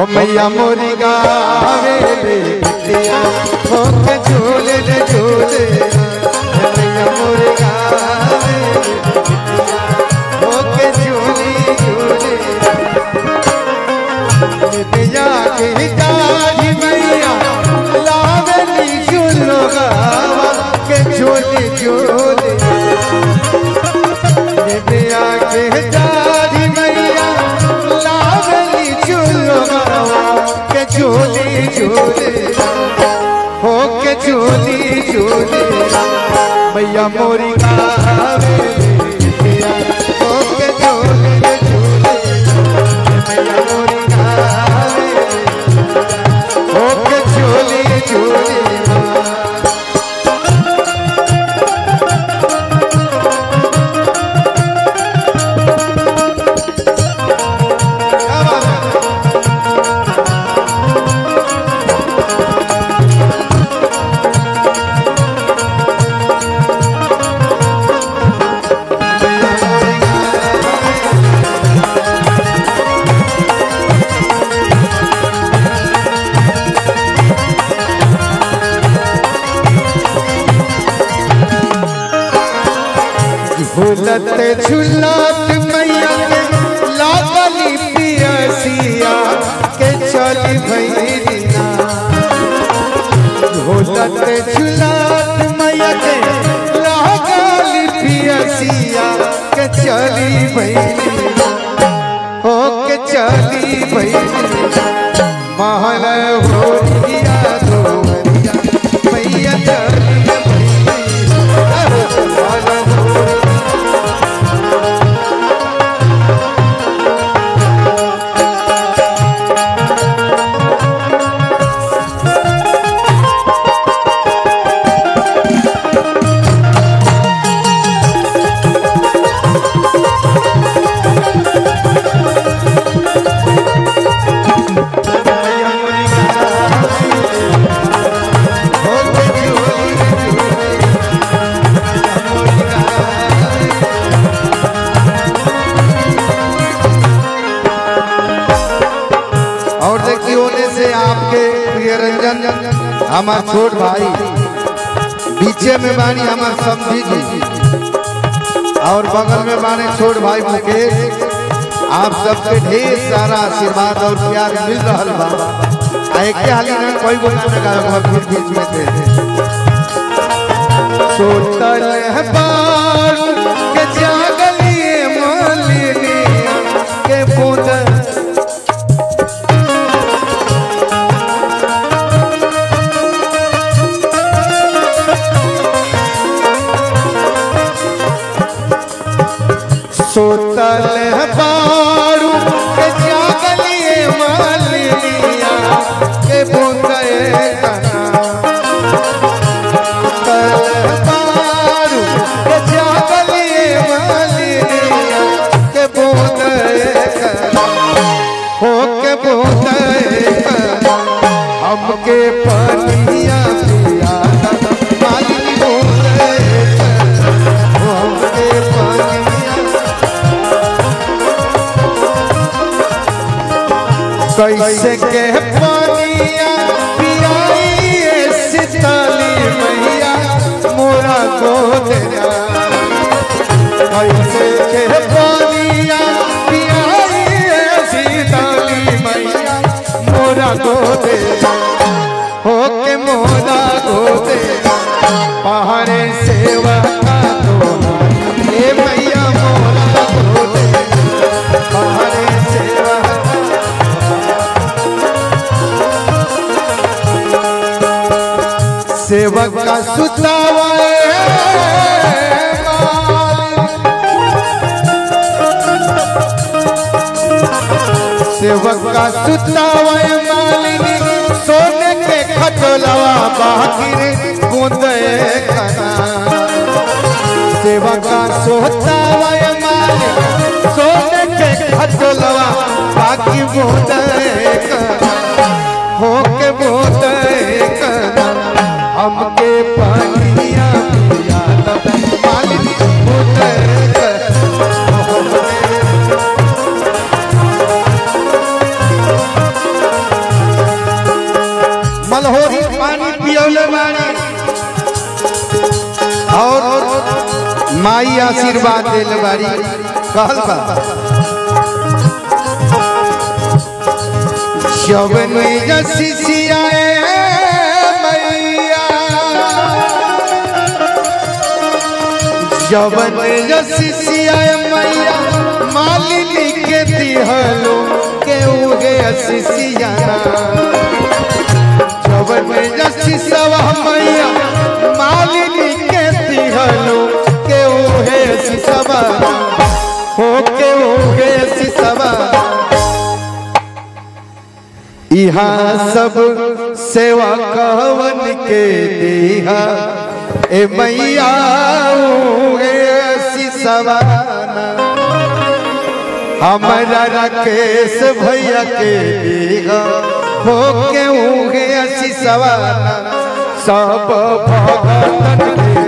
मैया मोरी गावे रे बिटिया हो के झूले रे झूले मैया मोरी गावे रे बिटिया हो के झूली झूले बिटिया के दाढ़ी मैया लावली झूलो गावा के झूले झूले बिटिया के दाढ़ी मैया लावली झूलो गावा के झूले झूले हो के झूली झूले मैया मोरी गावे बिटिया हो के झूले झूले मैया मोरी गावे हो के झूली झूले क्या बात है? झूलत झूलत मैया के लागली पियसिया के चली भैरिना झूलत झूलत मैया के लागली पियसिया के चली भैरिना हो के चली भैरिना महल हो दिया दोवरिया मैया चली भैरिना महल हो और देखिए होने से आपके प्रिय रंजन हमार छोट भाई पीछे में बानी हमार समझी जी और बगल में बाने छोट भाई मुकेश आप सबके ढेर सारा आशीर्वाद और प्यार मिल रहा बा आ एक हाली ना कोई बोला ना गावे बीच बीच में थे सोतल है बाल के जागलिए मालिनी के बूंद सोतल है बारू के जागलिए मालिया के बूंदे तना सोतल है बारू के जागलिए मालिया के बूंदे तना हो के बूंदे तना हमके पनिया पिया मालिनी बूंदे तना हमके पनिया कैसे के पानिया पियाइए सिताली मैया मोरा गोदरा कैसे के पानिया पियाइए सिताली मैया मोरा गोदरा हो के मोरा गोदरा पहाड़े सेवा का तोरा ए मैया मोरा गोदरा पहाड़े सेवा का सेवक का सुतावे सेवक का सुतावे मालिनी सोने के खटोलवा बाकिर बूंदे कना सेवक का सोतावे मालिनी सोने के खटोलवा बाकी बूंदे कना हो के बूंदे कना हमके पानिया पिया मालिनी बूंदे कना माई आशीर्वाद दिल बारी कहल बा शवन जसिसियाए मैया शवन जसिसियाए मैया मालिनी के दिहलो के उगे असिसियाना शवन जसिसवा मैया मालिनी के दिहलो के उगे सिसवा हो के उगे सिसवा यहाँ सब सेवा कहवन के देहा ए मैया सवाना हमारा राकेश भैया के देहा हो के उगे असी सवाना सब भगतन के